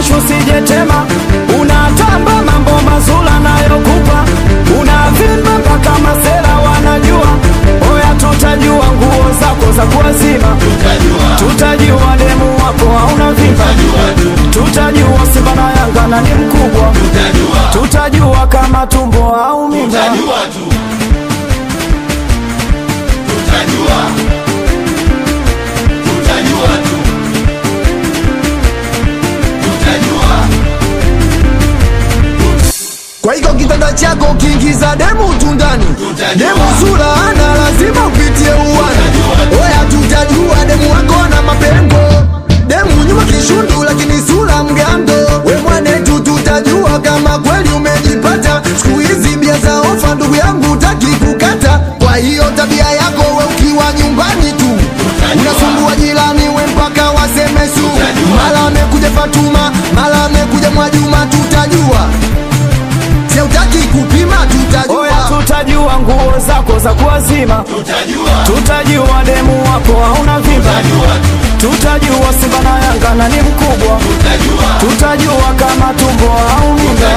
mwisho usijetema unatamba mambo mazula nayokupa unavimba mpaka masela wanajua oya tutajua nguo zako za kuwazima tutajua demu wako hauna vimba tutajua simba na yanga na ni mkubwa tutajua kama tumbo au mimba Kwa hiyo kitanda chako kiingiza demu tundani, demu sura ana lazima upitie uwani. Oya, tutajua demu wako ana mapengo, demu nyuma kishundu, lakini sura mgando. We mwanetu, tutajua kama kweli umejipata. Siku hizi bia za ofa, ndugu yangu, utaki kukata. Kwa hiyo tabia yako we ukiwa nyumbani tu unasumbua jirani, we mpaka waseme su. Mara amekuja Fatuma, mara amekuja Mwajuma, tutajua Siutaki kupima oya tutajua tutajua nguo zako za kuwazima tutajua demu wako hauna vimba tutajua simba na yanga na ni mkubwa tutajua kama tumbo au mimba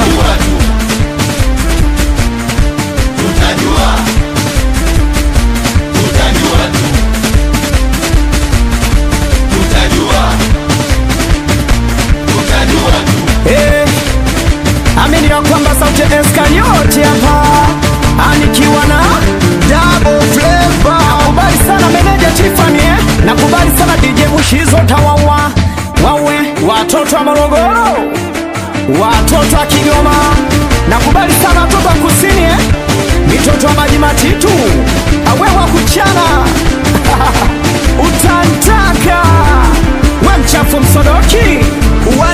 Eh, amini ya kwamba sauti ya Eskarioti hapa anikiwa na double flavor nakubali sana meneja Tiffany eh? nakubali sana DJ Mushizo tawawa wawe watoto wa Morogoro watoto wa Kigoma nakubali sana watoto wa kusini eh? mitoto wa maji matitu awe wa kuchana utantaka we mchafu msodoki